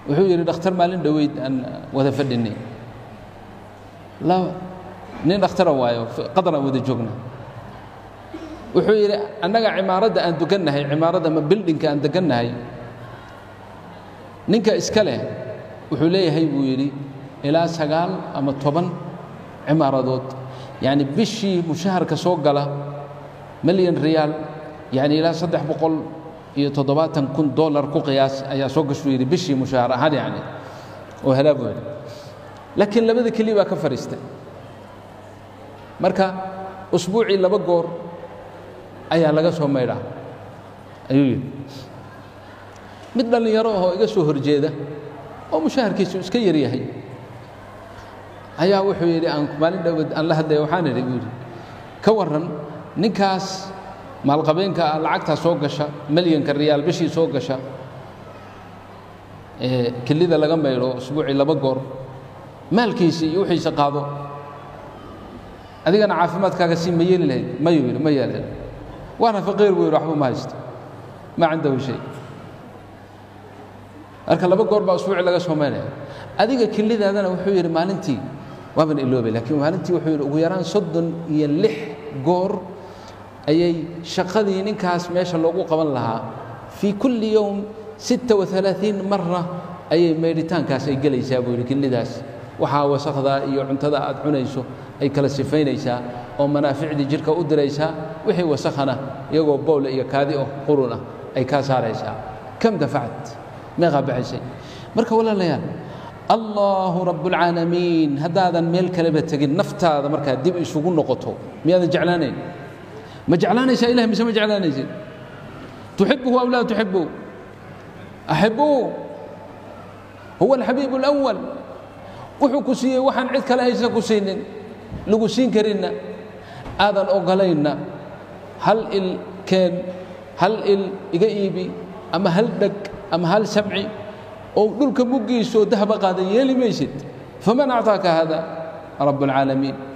wuxuu yidhi dhakhtar maalin dhoweyd aan wada fadhinay nin dhakhtara waayo qadar aan wada joogna wuxuu yidhi annaga cimaaradda aan degannahay cimaaradda ama bildinka aan degannahay ninka iska leh wuxuu leeyahay buu yidhi ilaa sagaal ama toban cimaaradood yacni bishii mushaharka soo gala milyan riyaal yacni ilaa saddex boqol iyo toddobaatan kun dollar ku qiyaas ayaa soo gashuu yidhi bishii mushahar ahaan yacni oo helaa buu yidhi laakiin labada keliya baa ka fadhiistay marka usbuucii laba goor ayaa laga soo maydhaa ayuu yidhi mid dhallinyaro ahoo iga soo horjeeda oo mushaharkiisu iska yar yahay ayaa wuxuu yidhi aan maalin dhowad aan la hadlaya waxaan idhi buu yidhi ka warran ninkaas maalqabeenka ah lacagtaa soo gasha milyanka riyaal bishii soo gasha ee kelida laga maydho usbuucii laba goor maalkiisa iyo wixiisa qaado adigana caafimaadkaaga sii ma yeeli lahayd mayuu yidhi ma yeeleen waana faqiir buu yidhi waxba ma haysto ma cindahu shay marka laba goor baa usbuuci laga soo maynaya adiga kelidaadana wuxuu yidhi maalintii waaban iloobay laakiin maalintii wuxuu yidhi ugu yaraan soddon iyo lix goor ayay shaqadii ninkaas meesha loogu qaban lahaa fii kulli yowm sitta waalaaiin marna ayay maydhitaankaas ay gelaysaa buu yidhi kelidaas waxaa wasakdaa iyo cuntada aad cunayso ay kala sifaynaysaa oo manaaficdii jidhka u diraysaa wixii wasakhana iyagoo bowl iyo kaadi oh qurun ah ay kaa saaraysaa kam dafacat meeqaa baxaysay marka walaalayaal allaahu rabbulcaalamiin haddaadan meel kaleba tegin naftaada markaa dib isugu noqoto miyaadan jeclaanayn ma jeclaanaysaa ilahay mise ma jeclaanaysid tuxibuhu aw laa tuxibuhu axibuu huwa alxabiibu alawal wuxuu ku siiyey waxaan cid kale aysan ku siinin lagu siin karinna aadan ogolaynna hal il keen hal il iga iibi ama hal dheg ama hal samci oo dhulka muggiisoo dahba qaadan yeeli maysid faman acطaaka hada rabb اlcaalamiin